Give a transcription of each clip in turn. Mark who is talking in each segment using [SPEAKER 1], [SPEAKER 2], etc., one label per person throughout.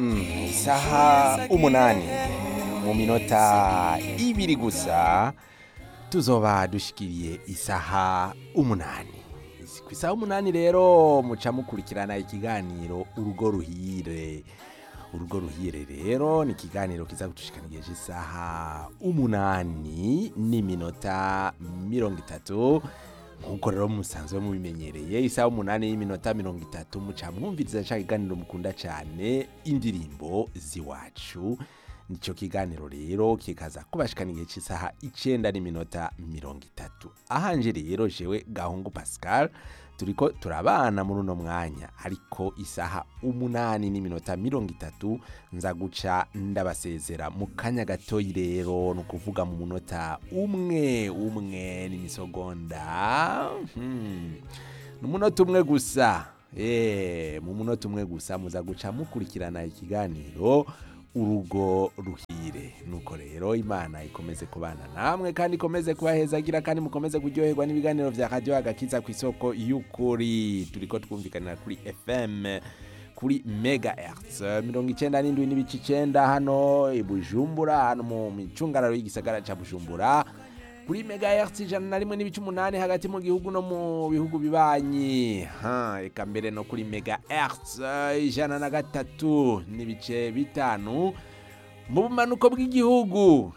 [SPEAKER 1] isaha umunani mu minota ibiri gusa tuzoba dushikiriye isaha umunani ku isaha umunani rero muca mukurikirana ikiganiro urugo ruhire urugo ruhire rero ni ikiganiro kiza kudushikanigeje isaha umunani n'iminota mirongo itatu nkuko rero musanzwe mubimenyereye isaha umunani y'iminota mirongo itatu muca mwumviriza ca kiganiro mukunda cane indirimbo ziwacu nico kiganiro rero kikaza kubashikana igihe c'isaha icenda n'iminota mirongo itatu ahanje rero jewe gahungu pascal turiko turabana muri uno mwanya ariko isaha umunani n'iminota mirongo itatu nza guca ndabasezera mu kanya gatoyi rero ni ukuvuga mu munota umwe umwe n'imisogonda hmm. ni umunota umwe gusa Eh, mu munota umwe gusa muza guca mukurikirana ikiganiro urugo ruhire nuko rero imana ikomeze kubana namwe kandi ikomeze kubahezagira kandi mukomeze kuryoherwa n'ibiganiro vya radio agakiza ku isoko y'ukuri turiko twumvikanira kuri fm kuri megahertz mirongo icenda n'indwi n'ibice icenda hano i bujumbura hano mu micungararo y'igisagara ca bujumbura kuri megahertz ijana na rimwe n'ibice umunani hagati mu gihugu no mu bihugu bibanyi ha eka mbere no kuri megahertz ijana na gatatu n'ibice bitanu mu bumanuko bw'igihugu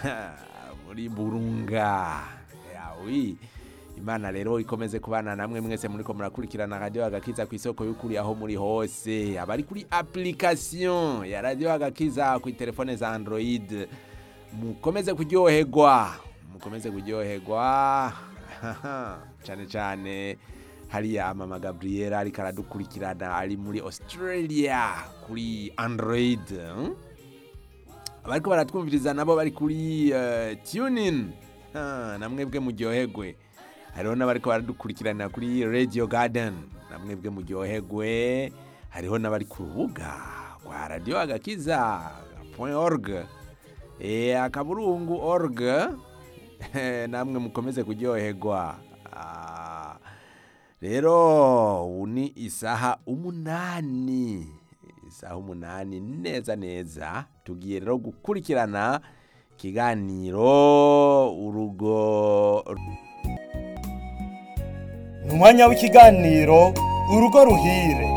[SPEAKER 1] muri burunga yawi imana rero ikomeze kubana namwe mwese muriko murakurikirana radio agakiza ku isoko y'ukuri aho muri hose abari kuri application ya radio agakiza ku telefone za android mukomeze kuryoherwa mukomeze kuryoherwa cyane cyane hariya mama gabriela ariko aradukurikirana ari muri australia kuri android hmm? abariko baratwumviriza nabo bari kuri uh, tunin namwebwe muryoherwe hariho n'abariko baradukurikirana kuri radio garden namwebwe muryoherwe hariho n'abari ku rubuga rwa radio agakiza org e, akaburungu org namwe mukomeze kuryoherwa rero ubu ni isaha umunani isaha umunani neza neza tugiye rero gukurikirana ikiganiro urugo
[SPEAKER 2] ni umwanya w'ikiganiro urugo ruhire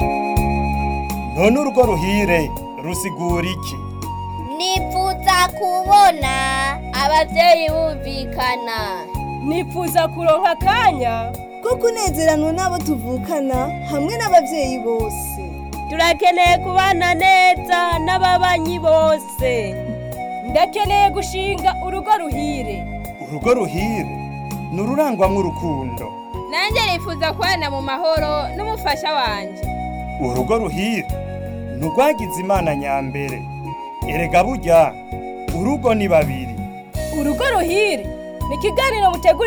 [SPEAKER 2] none urugo ruhire rusigura iki
[SPEAKER 3] nifuza kubona abavyeyi bumvikana
[SPEAKER 4] nifuza kuronka akanya
[SPEAKER 5] ko kunezeranwa n'abo tuvukana hamwe n'abavyeyi bose
[SPEAKER 4] turakeneye kubana neza n'ababanyi bose ndakeneye gushinga urugo ruhire
[SPEAKER 2] urugo ruhire ni ururangwamwo urukundo
[SPEAKER 6] nanjye nifuza kubana mu mahoro n'umufasha wanjye
[SPEAKER 2] urugo ruhire ni urwagize imana nyambere erega burya urugo ni babiri
[SPEAKER 4] urugo ruhire ni ikiganiro mutegura